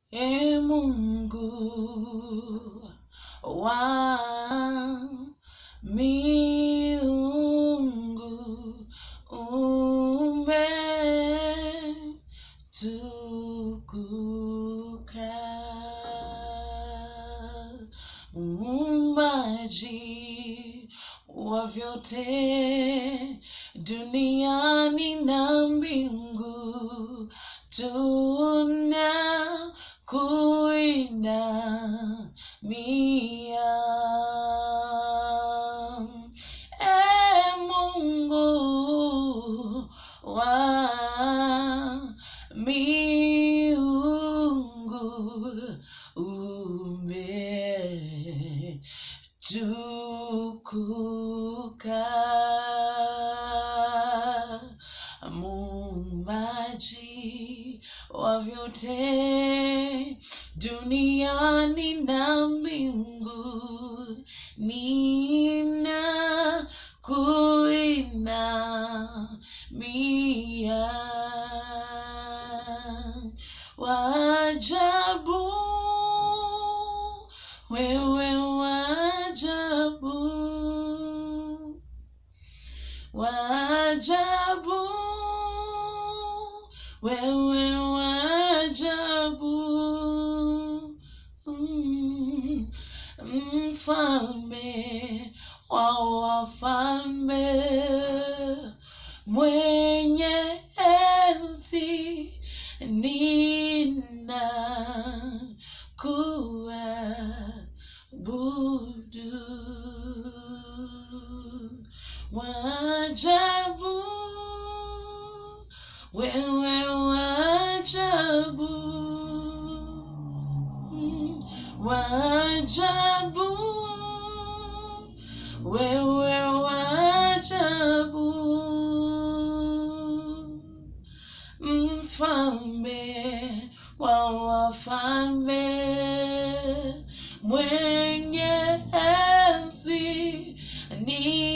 E Mungu wa miungu umetukuka, muumbaji wa vyote duniani na mbingu, tuna kuinamia. E Mungu wa miungu umetukuka, muumbaji wa vyote duniani na mbingu, nina kuinamia. Wajabu, wewe wajabu, wajabu, wewe wajabu, Mm, mfalme wa wafalme, mwenye enzi, nina kuabudu. Wajabu, wewe wajabu, Mm, wajabu, wewe wajabu, mfalme wa wafalme, mwenye enzi ni